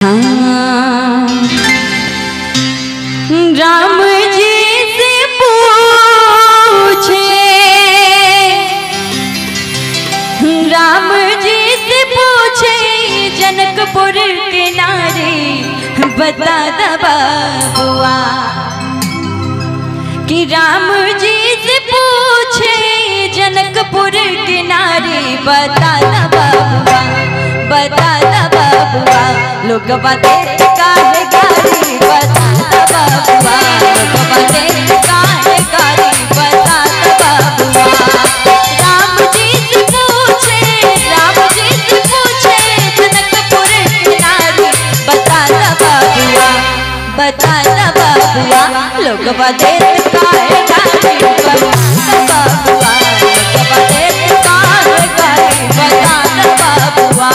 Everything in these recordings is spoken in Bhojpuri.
राम जी से पूछे राम जी से पूछे जनकपुर के नारे बता दबा बुआ कि राम जी से पूछे जनकपुर के नारे बता दबा बुआ बता दबा बुआ लोग बातें काहे गारी बता दबा बुआ लोग बातें काहे गारी बता दबा बुआ राम जी से पूछे राम जी से पूछे जनकपुर के नारी बता दबा बुआ बता दबा बुआ लोग बातें काहे गारी बता दबा बुआ लोग बातें काहे गारी बता दबा बुआ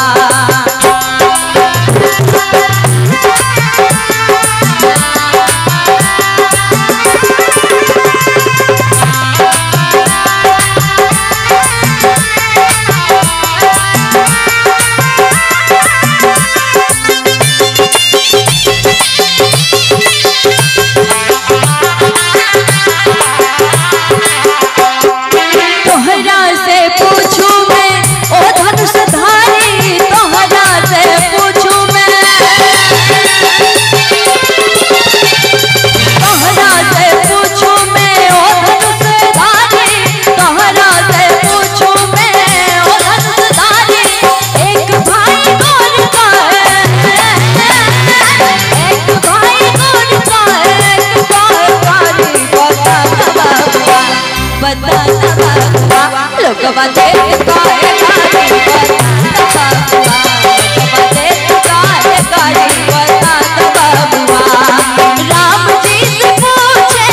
तोहरा से पूछू मैं ओ धनुषधारी तोहरा से पूछू मैं तोहरा से पूछू मैं ओ धनुषधारी तोहरा से पूछू मैं ओ धनुषधारी एक भाई कौन का है एक भाई कौन का है एक कारकारी बता दबा बता दबा लोग बातें काहे गाड़ी बता दबा लोग बातें काहे गाड़ी बता दबा राम जी से पूछे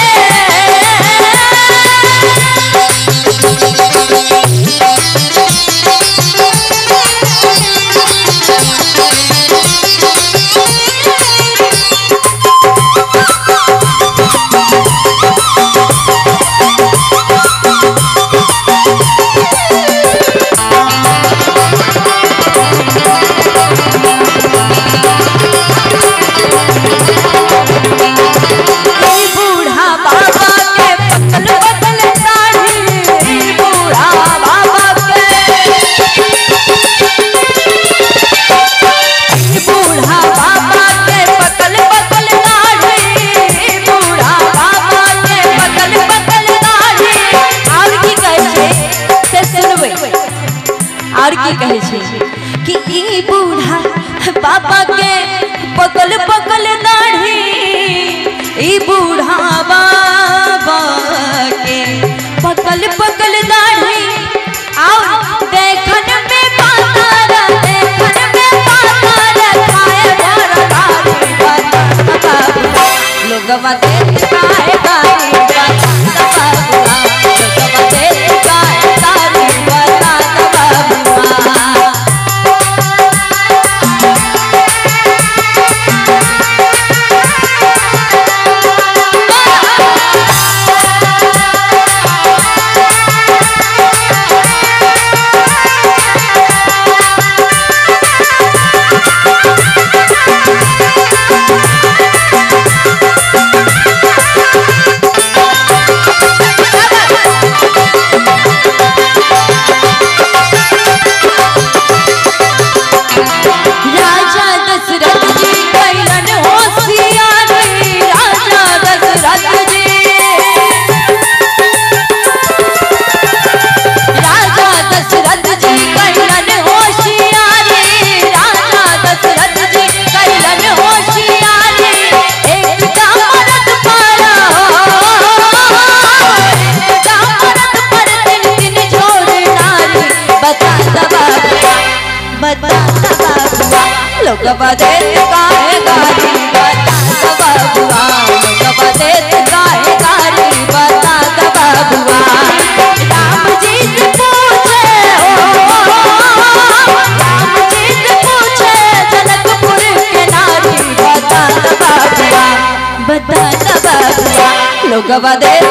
ई बूढ़ा बाबा के पतल पतल दाढ़ी ई बूढ़ा बाबा के ई बूढ़ा बाबा के पतल पतल दाढ़ी ई बूढ़ा बाबा के पतल पतल दाढ़ी और की कहै छै से सुनबै और की कहै छै कि ई बूढ़ा बाबा के पकल पकल दाढ़ी ई बूढ़ा बाबा के पकल पकल दाढ़ी आओ देखन में पातारा देखन में पातारा खाए भर गाड़ी बता लोगवा देख काहे गाड़ी बता बाबुआ लोगवा देख काहे गाड़ी बता बाबुआ राजा दशरथ जी कैलन होशियारी राजा दशरथ जी राजा दशरथ जी कैलन होशियारी राजा दशरथ जी कैलन होशियारी एकटा मरद पर एकटा मरद पर दिन दिन झोर नारी बता दबा बता दबा लोग बदे काहे गारी बता दबा बुआ लोग बदे काहे गारी बता दबा बुआ राम जी से पूछे ओ राम जी से पूछे जनकपुर के नारी बता दबा बुआ बता दबा बुआ लोग बदे